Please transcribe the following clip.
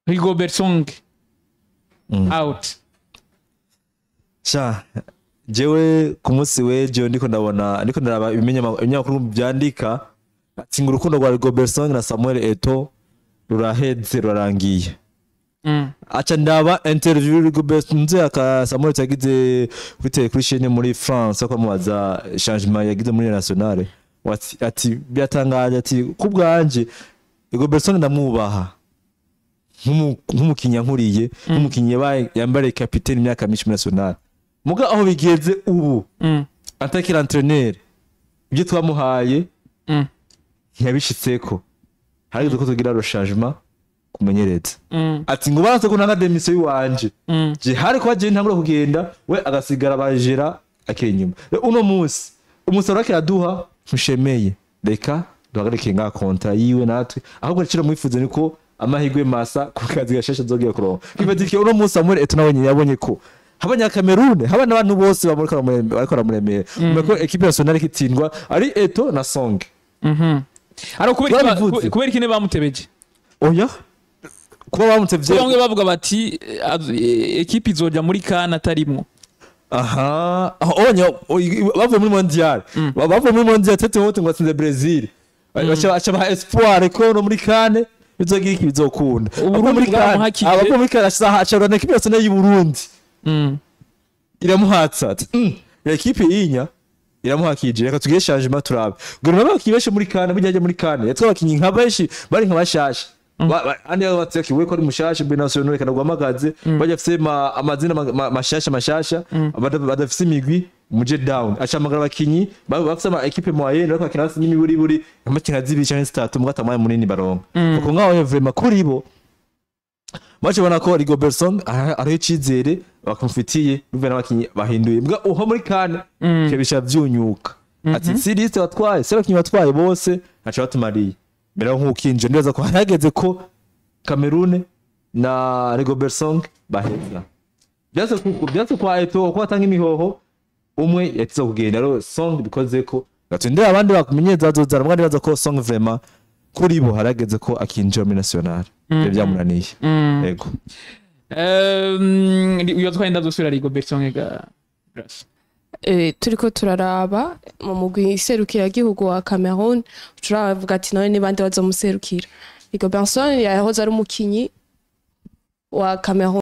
rigobert song out sha jewe ku munsi w'ejo ndiko ndabona ndiko ndaraba ibimenya- ibinyamakuru byandika ati ngo urukundo rwa Robertson na Samuel Eto ruraheze rurarangiye Mm. aca ndaba interview Rigobert nze aka Samuel Eto yagize kuri tele kuri chaîne muri France ko amubaza changement yagize muri nationale Wati- ati byatangaje ati kubwanje Robertson ndamwubaha nk'umu- nk'umukinnyi yankuriye nk'umukinnyi yabaye yambariye kapiteni imyaka myinshi muri nationale muga aho bigeze ubu Mm. atakira entraîneur ibyo twamuhaye Mm. ntiyabishitseko harigeze ko tugira rochangement kumenyereza Mm. ati ngo baranse ko ntanga demission yiwanje Mm. je hari ko agiye ntangura kugenda we agasigara bajera akiri inyuma Rero uno munsi umusaruro akira duha ntushemeye reka duhagarike nga kontra yiwe natwe ahubwo rero mwifuze niko amahirwe masa ku kazi gashasha zogiye kuronka kibadike uno munsi Samuel Eto'o nawe nyine yabonye ko habanya Cameroon haba n'abantu bose bamurika baramuremera bariko baramuremera umeko equipe nationale ikitsindwa ari Eto na Song Mhm. Ariko kubera iki ba- Barabivuze. kubera iki ne bamutebeje oya kuba bamutevye bamwe bavuga bati eh, az- eh, ekipe izoja muri kana atarimwo aha aho onye o- bavuye muri mondial Ba- bavuye muri mondial tete wote ngo atsinze Brazil bacha bacha ba espoir ko no muri kane bizogira iki bizokunda Uburundi Abavuye muri kane bwamuhakije. abavuye muri kane asaha acha na equipe nationale y'u Burundi Mm. iramuhatsa ati "Mm, ya equipe yinya iramuhakije reka tugire changement turabe ngo nabo bakibeshe muri kane bijyaje muri kane yatwa bakinyi nka benshi bari nka bashasha Ba- ba- andi abo batseki we ko ari mushasha mbe national reka nagwamagaze bajya afise ma- amazina ma- ma- mashasha mashasha bada- badafise imigwi muje down acamagara abakinyi ba- bafise ama equipe moyenne bariko bakina hasi n'imiburi buri amakinga zibiri canke zitatu muga atamaye munini baronka kuko ngaho vraiment kuri bo baje bona ko Rigobertson ariho icizere bakumfitiye bivuye n'abakinyi bahinduye mbwa uho muri kane mm. bisha vyunyuka ati si liste watwaye si abakinyi batwaye bose ntaco batumariye mbere aho nk'ukinje ndeza ko hageze ko Cameroon na Rigobertson baheza byase ku byase kwa Eto ko atanga imihoho umwe yatiza kugenda rero song bikoze ko gatundira abandi bakumenyeza bazozara mwandi baza ko song vraiment kuri bo harageze ko akinjira muri national ibyo byamunaniye yego Um, iyo twenda dusubira rigobert song ga Grace. Eh, turiko turaraba mu mugwi serukiragihugu wa Cameroon turavuga ati none ni bande bazomuserukira Rigobertson yahoze ari umukinyi wa Cameroon